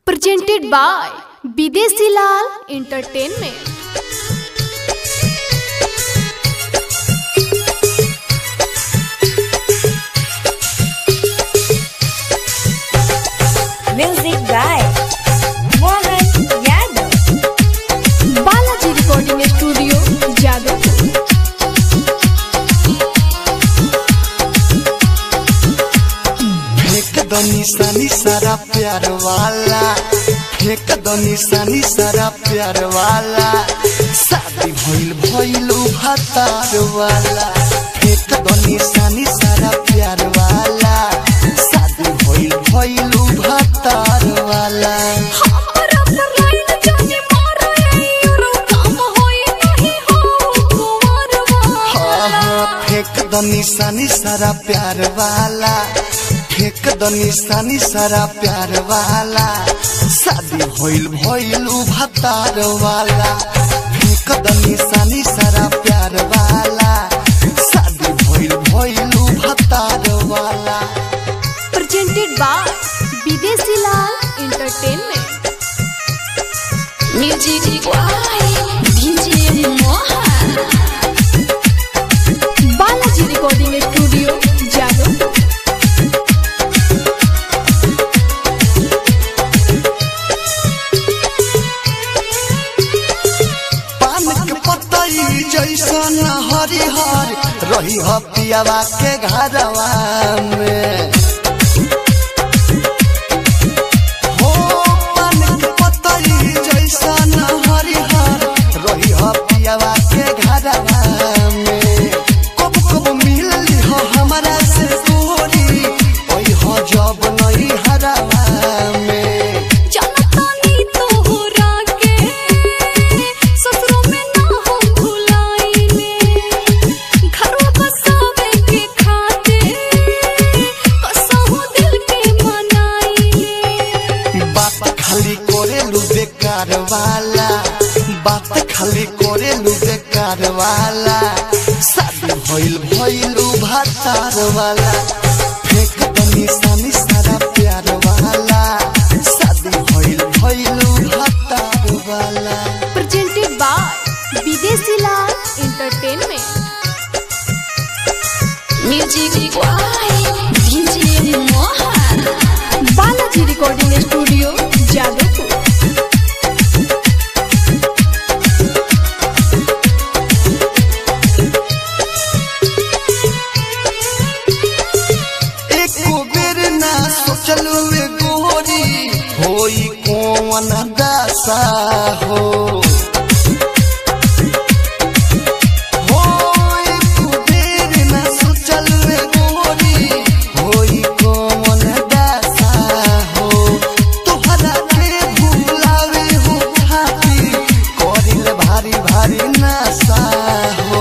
presented by Bidesi Lal Entertainment. Music by Mohan Yadav. Balaji Recording Studio, Jadavpur. फेंक दो निशानी सारा प्यार वाला फेंक दो निशानी सारा प्यार वाला शादी भइल भइल भतार वाला फेंक दो निशानी सारा प्यार वाला शादी भइल भइल भतार वाला हाँ हाँ फेंक दो निशानी सारा प्यार वाला फेंक दो निशानी सारा प्यार वाला शादी भइल भइल भतार वाला फेंक दो निशानी सारा प्यार वाला शादी भइल भइल भतार वाला Presented by Bidesi Lal Entertainment. Music by DJ Mohan. Balaji Recording Studio, Jadavpur. पान के पतई जैसन हरिहर रही ह पियावा के घरवा में हो पान के पतई जैसन हरिहर रही ह पियावा के घरवा में कब कब मिलली हो हमरा से गोरी ओई हो जब नहीं हरवा में बात खाली करेलु बेकार वाला बात खाली करेलु बेकार वाला शादी भइल भइलु भातार वाला फेंक दो निशानी सारा प्यार वाला शादी भइल भइलु भातार वाला Presented by Bidesi Lal Entertainment. Music by DJ Mohan. Balaji Recording Studio, Jadavpur. एको बेर ना सोचलु ए गोरी होई कौन दशा हो हो एको बेर ना सोचलु ए गोरी होई कौन दशा हो तोहरा के भुलावे हो खातिर करिल भारी भारी नशा हो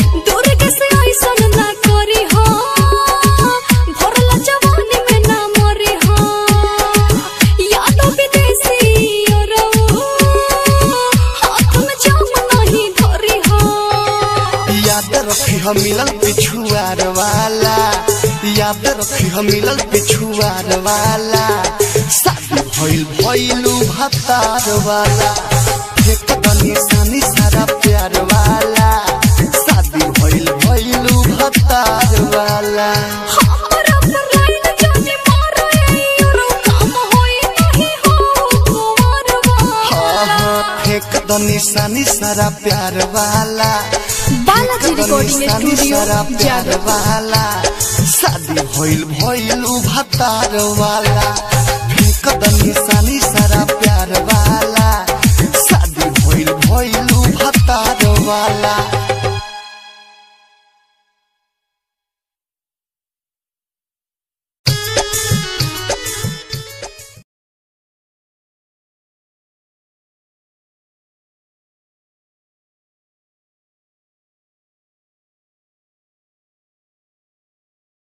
याद रखी हम मिलल पिछुआर वाला याद रखी हम मिलल पिछुआर वाला शादी भइल भइलू भतार वाला फेंक द निशानी सारा प्यार वाला शादी भइल भइलू भतार वाला हाँ हाँ फेंक द निशानी सारा प्यार वाला Balaji Recording निशानी Studio, सारा प्यार Jadavpur. वाला शादी भइल भइलू भतार वाला फेंक द निशानी सारा प्यार वाला शादी भइल भइलू भतार वाला